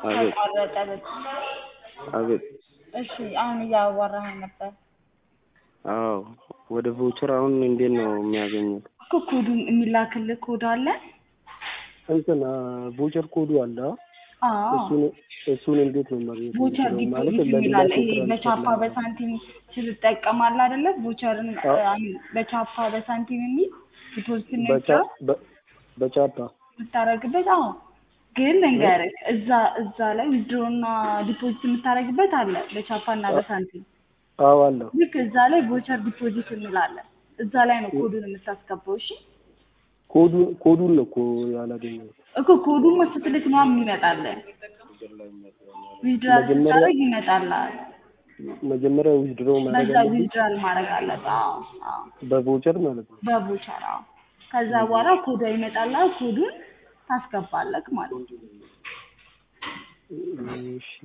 አቤት ተቋረጠ በጣም። አቤት እሺ አሁን እያዋራኸኝ ነበር አዎ ወደ ቮቸር አሁን እንዴት ነው የሚያገኙት? እኮ ኮዱን የሚላክልህ ኮድ አለ? እንትን ቮቸር ኮዱ አለ አ? አዎ እሱን እሱን እንዴት ነው ማግኘት ቮቸር የምችለው? ማለት ዲፖዚት ለሌላ የሚላለ ሰው ይሄ ትራንስፈር በቻፓ ለማድረግ በሳንቲም ስትጠቀማለህ አይደለ? ቮቸርን አዎ። አይ ሚን በቻፓ በሳንቲም የሚል ዲፖዚት በቻ የሚያስችለው በ- በቻፓ የምታደርግበት አዎ። ግን ልንገርህ እዛ እዛ ላይ ዊዝድሮ እና ዲፖዚት የምታደርግበት አለ በቻፓ እና በሳንቲም አዎ አለው ልክ እዛ ላይ ቮቸር ዲፖዚት እንላለን። እዛ ላይ ነው ኮዱን የምታስገባው። እሺ ኮዱን ኮዱን ነው እኮ ያላገኘሁት። እኮ ኮዱን ስትልክ ነው የሚመጣልህ። ዊዝድራል መጀመሪያ ስታደርግ ይመጣልሃል። መጀመሪያ ዊዝድሮ ማድረግ በዛ አለብኝ ዊዝድራል ማድረግ አለብህ። አዎ አዎ በቮቸር ማለት ነው። በቮቸር አዎ። ከዛ በኋላ ኮዷ ይመጣልሃል። ኮዱን ታስገባለህ ማለት ነው። እሺ